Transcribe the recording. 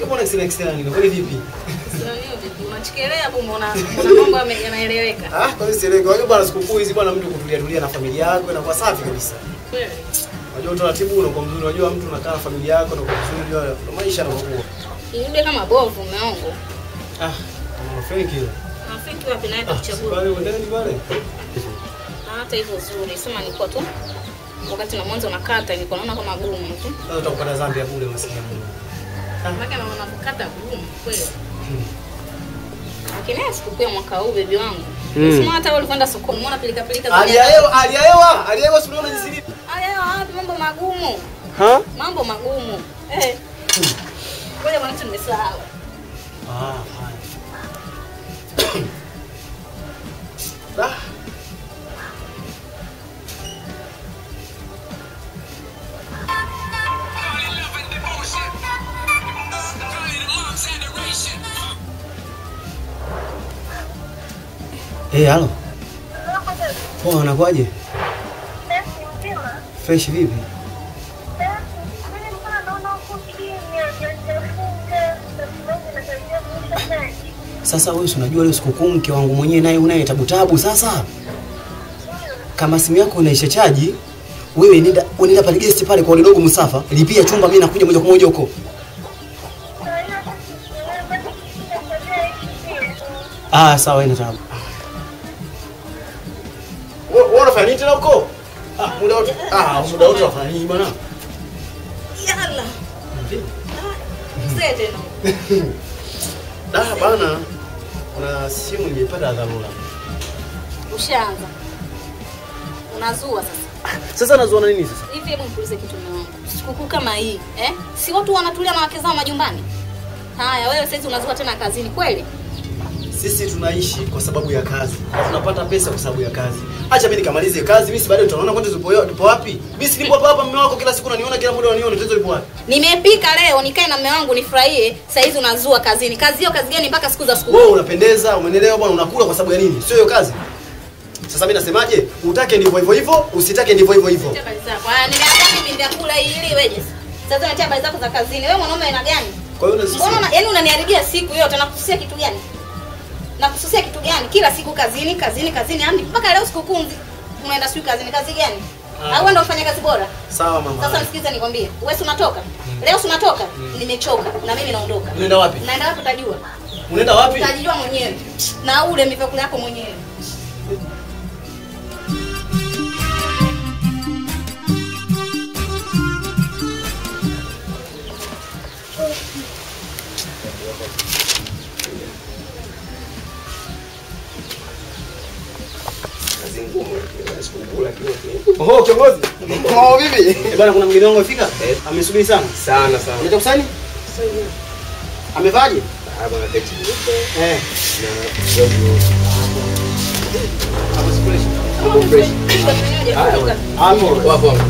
Sio bwana extra extra nini? Kwani vipi? Sio hiyo vipi? Unachikelea hapo umeona umeona mambo yame- yanaeleweka. Ah, kwani sieleweki. Unajua bwana sikukuu hizi bwana mtu kutulia tulia na familia yako inakuwa safi kabisa. Kweli. Unajua utaratibu unakuwa mzuri. Unajua mtu unakaa na familia yako na kwa vizuri unajua ndo maisha yanakuwa. Irudi kama bovu umeongo. Ah, kama Frank hiyo. Rafiki wapi naye Ah, atakuchagua. pale ndani pale. Na hata hivyo zuri. Sema nilikuwa tu wakati na mwanzo nakata nilikuwa naona kama gumu tu. Sasa utakupata dhambi ya bure maskini Mungu. Maana naona kukata gumu kweli. Lakini haya sikukuu ya mwaka huu bebi wangu. Mm. Sema hata wewe ulikwenda sokoni, umeona pilika pilika za Hali ya hewa, hali ya hewa, hali ya hewa si unaona jinsi ilivyo? Haya wapi mambo magumu. Ha? Mambo magumu. Eh. Ngoja bwana kitu nimesahau. Ah, haya. Ah. Eh, halo. Poa, unakwaje? Fresh vipi? Sasa wewe si unajua leo sikukuu, mke wangu mwenyewe naye unaye tabu tabu. Sasa kama simu yako inaisha chaji, wewe nenda unaenda pale guest pale kwa dogo Musafa, lipia chumba, mimi nakuja moja kwa moja huko. Ah, sawa, haina tabu. Wewe unafanya nini tena huko? Ah, muda wote. Ah, muda wote unafanya nini bwana? Yala. Sasa tena. Ah, bana. Kuna simu nimepata dharura. Ushaanza. Unazua sasa. Sasa nazuana nini sasa? Hivi hebu nikuulize kitu mume wangu. Sikukuu kama hii, eh? Si watu wanatulia na wake zao majumbani? Haya, wewe sasa unazua tena kazini kweli? Sisi tunaishi kwa sababu ya kazi. Na tunapata pesa kwa sababu ya kazi. Acha mimi nikamalize kazi, mimi si baadaye utaona kwani tupo tupo wapi? Mimi si nipo hapa hapa mume wako kila siku unaniona kila muda unaniona tatizo lipo wapi? Nimepika leo nikae na mume wangu nifurahie. Saa hizi unazua kazini. Kazi hiyo kazi gani mpaka siku za sikukuu? Wewe unapendeza, umeelewa bwana, unakula kwa sababu ya nini? Sio hiyo kazi. Sasa mimi nasemaje? Utake ndivyo hivyo hivyo, usitake ndivyo hivyo hivyo. Habari zako. Haya, nimeandaa mimi vyakula ili iweje? Sasa unatia habari zako za kazini. Wewe mwanaume aina gani? Kwa hiyo na sisi Mbona una- yaani unaniharibia siku yote nakususia kitu gani? Nakususia kitu gani? Kila siku kazini, kazini, kazini. Hadi mpaka leo sikukuu nzi- unaenda siku kazini. Kazi gani? Ah. Au wewe ndio ufanya kazi bora? sawa mama. Sasa nisikize nikwambie. Wewe si unatoka? Leo si unatoka? Nimechoka na mimi naondoka. Unaenda wapi? Naenda wapi utajua? Unaenda wapi? Utajijua mwenyewe. Na ule mivakula yako mwenyewe. Oh, kiongozi. Oh, vipi? Eh, bwana kuna mgeni wangu afika? Amesubiri sana. sana sana. Unaita kusani? Amevaje? Hapa na text Eh. na jogo. Hapo sikule. Fresh. Utafanyaje? Haya, Kutoka. Hapo. Wapo hapo.